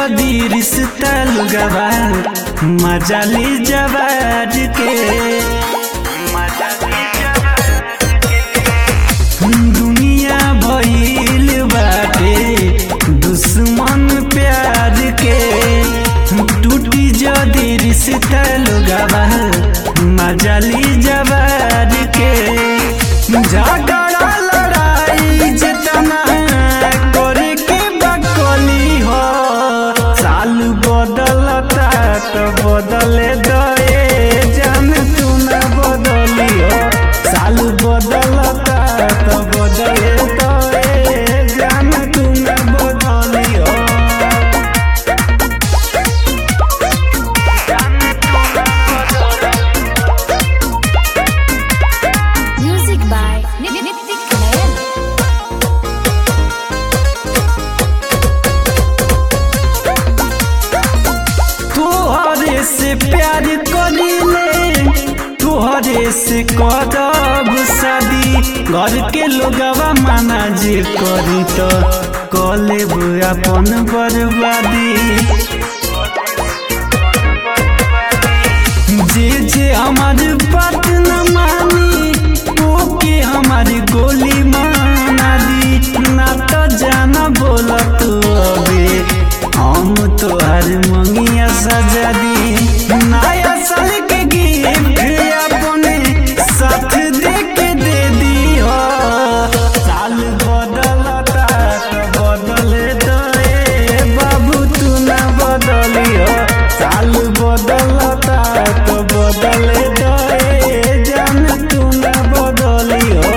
जदी रिश्ता लुगवा मजाली जवाज के दुनिया भइल बाटे दुश्मन प्यार के टूटी जदी रिश्ता लुगवा मजाली जवाज के झगड़ा लड़ाई जितना करे के बकली हो साल बदलता तो बदले दए जान तू न बदली हो साल बदलता तो बदले दए जान तू न बदली हो Music by Nitik Nayan. तोहरे से प्यार करीले तोहरे से करब शादी घर के लोगवा माना जे करी तो कलेब अपन बर्बादी जे जे हमार बात न मानी ओके हमारी गोली माना दी ना तो जाना बोला तू अबे हम तोहर मंगिया सजा दी नया साल के गिफ्ट अपने साथ दे के दे दी हो साल बदलता तो बदले दे बाबू तू ना बदली हो साल बदलता तो बदले दे जान तू ना बदली हो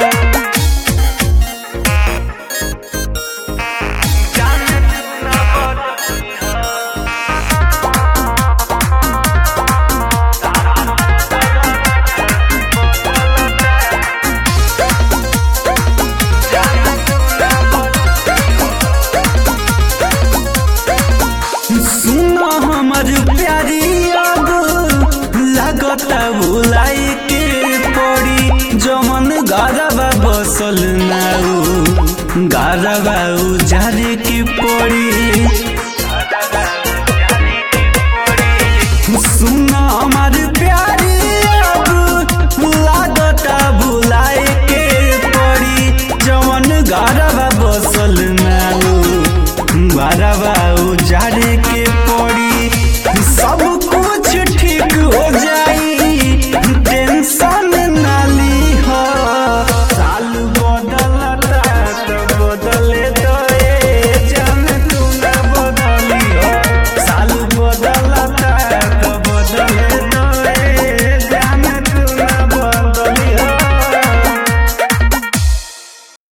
सुनो हमर प्यारी अब लगता भुलाई के पड़ी जमन गारबा बसल नाऊ गारबा उजार के पड़ी